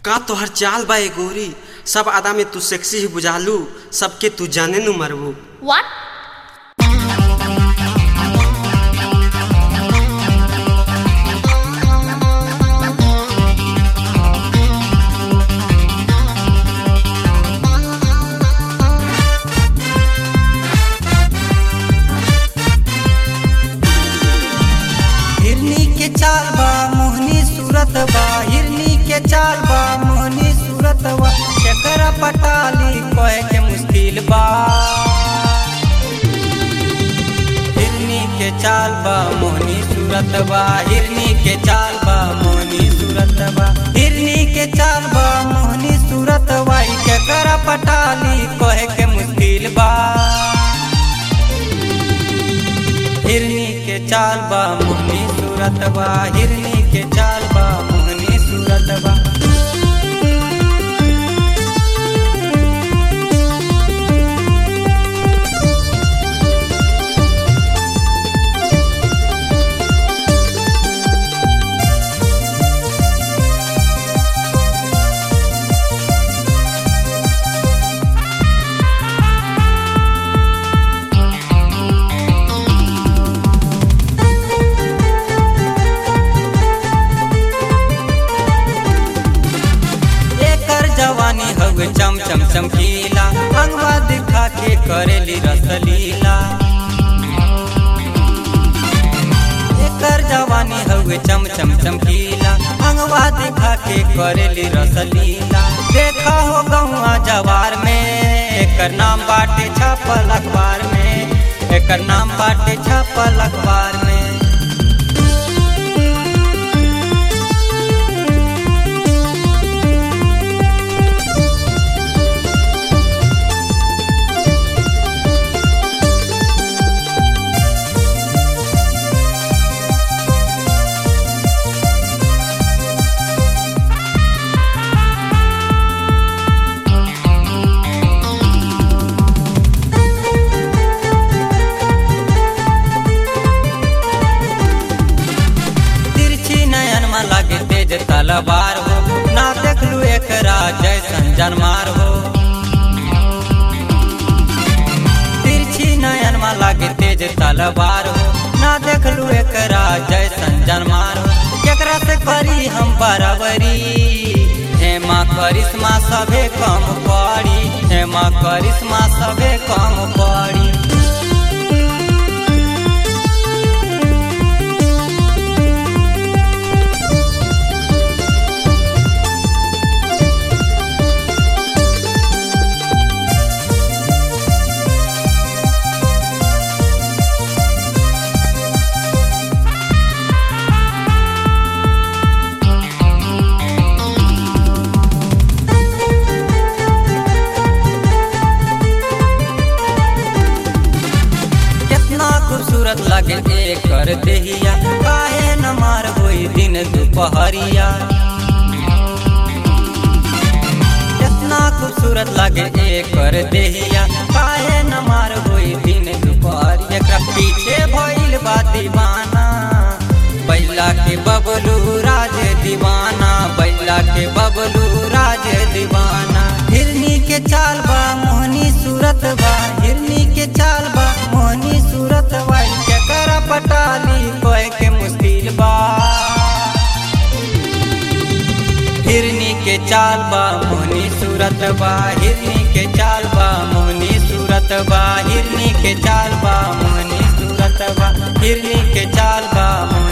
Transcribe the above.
का तोहर चाल बा ए गोरी सब आदा में तू सेक्सी ही बुझालू सबके तू जाने नु मरबू What? हिरनी के चाल बा मोहनी सूरत बा हिरनी के चाल बा मोहनी सूरत बा केकरा पटाली कहे के मुश्किल बा हिरनी के चाल बा मोहनी सूरत बा हिरनी के चाल बा मोहनी सूरत बा हिरनी के चाल बा मोहनी सूरत बा ई केकरा पटाली कहे के मुश्किल बा हिरनी के चाल बा मोहनी सूरत बा हिरनी के चाल बा मोहनी सूरत बा एकर जवानी हवे चम चम चमकीला अंगवा दिखा के करेली रसलीला एकर जवानी हवे चम चम चमकीला अंगवा दिखा के करेली रसलीला देखा हो गौआ जवार में एकर नाम बाटे छापल अखबार में एकर नाम बाटे छापल अखबार में तिरछी नयन में लागे तेज तलवार हो ना देखलू एकरा जैसन जनमार हो तिरछी नयन में लागे तेज तलवार हो ना देखलू एकरा जैसन जनमार हो केकरा से करी हम बराबरी हेमा करिश्मा सभे कम पड़ी हेमा करिश्मा सभे कम पड़ी कितना खूबसूरत लगे एकर देहिया काहे न मार होई दिन दुपहरिया कितना खूबसूरत लगे एकर देहिया काहे न मार होई दिन दुपहरिया एकरा पीछे भइल बा दीवाना बैला के बबलू राज दीवाना बैला के बबलू राज दीवाना हिरनी के चाल बा मोहनी सूरत बा हिरनी के चाल बा मोहनी सूरत बा केकरा पटाली कोई के मुश्किल बा हिरनी के चाल बा मोहनी सूरत बा हिरनी के चाल बा मोहनी सूरत बा हिरनी के चाल बा मोहनी सूरत बा हिरनी के चाल बा मोहनी